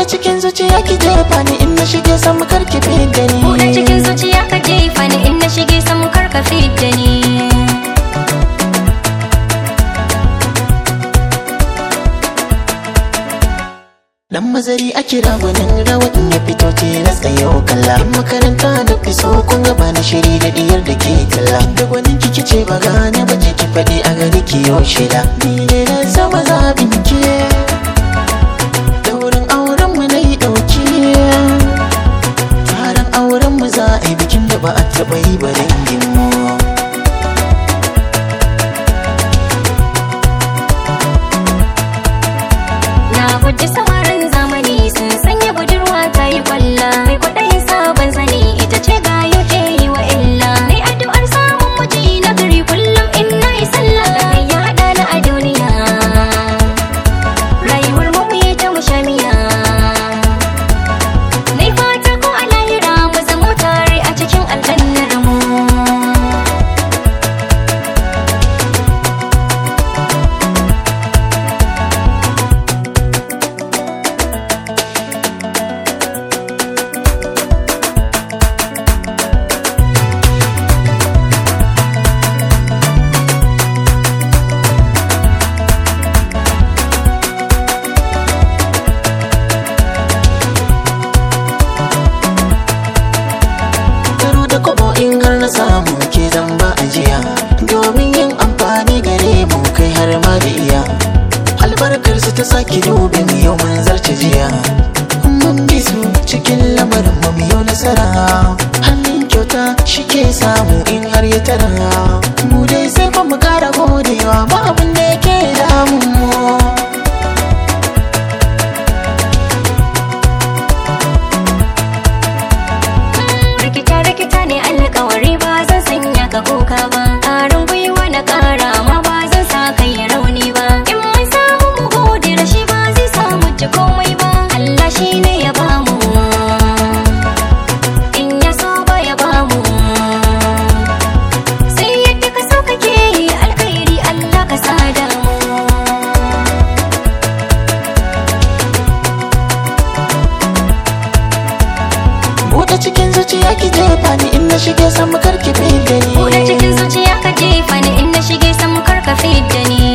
Buɗe cikin zuciya ki jefa ni in na shige samu karki fidda ni Buɗe cikin zuciya ka jefa ni in na shige samu karka fidda ni Dan mazari a kira gwanin rawa in ya fito tilas da yau kalla In makaranta da fiso kun gaba na shiri da diyar da ke talla Da gwanin kiki ce ba gane ba je ki faɗi a gari ki yau shida Ni ne na sama zaɓin ki Daurin auren mu na yi ɗauki Taron auren mu za a yi bikin da ba a taɓa yi ba dangin mu Na guji samarin zamani sun sanya budurwa ta yi kwalla Mai kwaɗayin sabon sani ita ce ga ke yi wa illa Mai addu'ar samun miji na gari kullum in na yi sallah Da kai ya haɗa na a duniya Rayuwar mu mu yi ta mushamiya Nai fata ko a lahira mu zamo tare a cikin aljannar mu Karo da kobo in har na samu ke zan ba ajiya Domin yin amfani gare mu kai har ma da iya Albarkar su ta sake dube mu yau mun zarce jiya Mun bi su cikin lamarin mu mu yau nasara Hannun kyauta shi ke samu in har ya tara Mu dai sai fa mu kara godewa ba abin da yake damun mu rikita rikita ne alkawari ba zan sanya ka kuka ba ƙarin gwiwa na ƙara ma ba zan sa kai rauni ba in mun samu mu gode da shi ba zai samu ci komai ba Allah shi ne ya bamu in ya so ba ya bamu sai yadda ka so kake yi alkhairi Allah ka sada mu Buɗe cikin zuciya ki jefa ni in na shige samu karki fidda ni Buɗe cikin zuciya ka jefa ni in na shige samu karka fidda ni